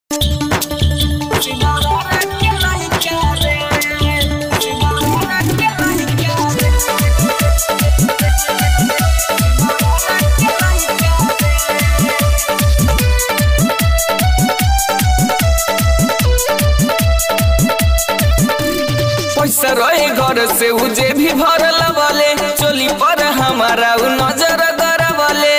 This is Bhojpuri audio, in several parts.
पैसा रहे घर से उ जे भी भरल बले चोली पर हमारा उ नजर गरबले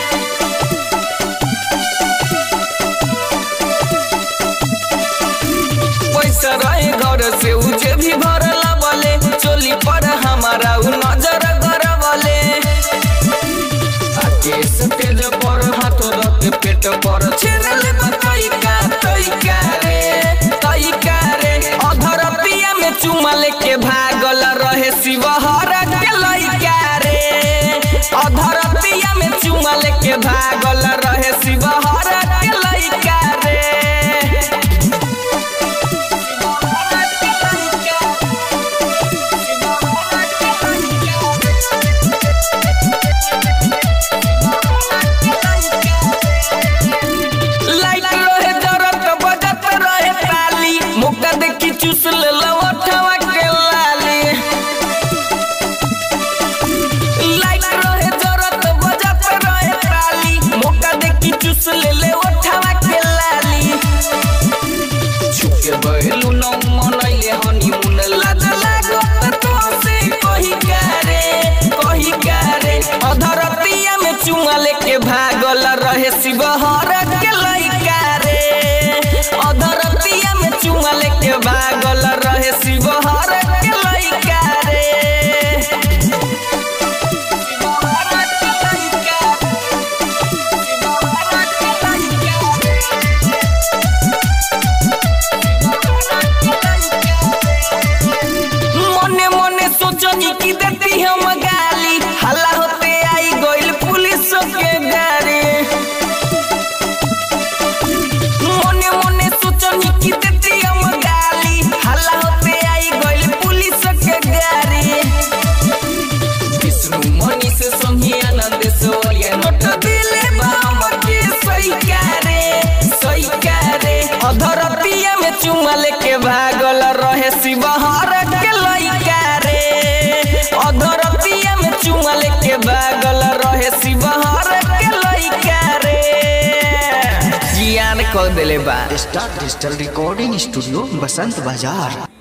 पैसा रहे घर से उ जे भी भरल बले चोली पर हमारा उ नजर गरबले आके सटेज पर हाथ रख पेट पर छेनल तैका तैका रे तैका रे अधर पिया में चुमा लेके भागल रहे शिवहर के लइका रे अधर पिया में चुमा लेके भागल रहे शिवहर के लइका रे लाइट रहे जरत बजत रहे ताली मुक्का देखी चूस ले लवठवा के लाली लाइट रहे जरत बजत रहे ताली मुक्का देखी चूस ले ले ओठवा के लाली छुके बहलू न मनैले हनीमून लाज लागत तो से कही करे कही करे अधर पिया में चुमा लेके भागल रहे शिवहर के लइका रे अधर पिया में चुमा लेके भागल रहे शिवहर के लइका रे शिवहर के लइका शिवहर के लइका मने मने सोचनी कि देती हम गाली हल्ला होते आई गइल पुलिस के गाड़ी मने मने सोचनी कि देती हम गाली हल्ला होते आई गइल पुलिस के गाड़ी विष्णु मनी से संगी आनंद सोरिया नोट दिले बाम के सही करे सही करे अधर पिया में चुमा लेके भागल रहे शिवहर के लइका रे अधर पिया में चुमा लेके भागल रहे शिवहर के लइका रे जियान कर देले बा star digital recording studio Basant बाजार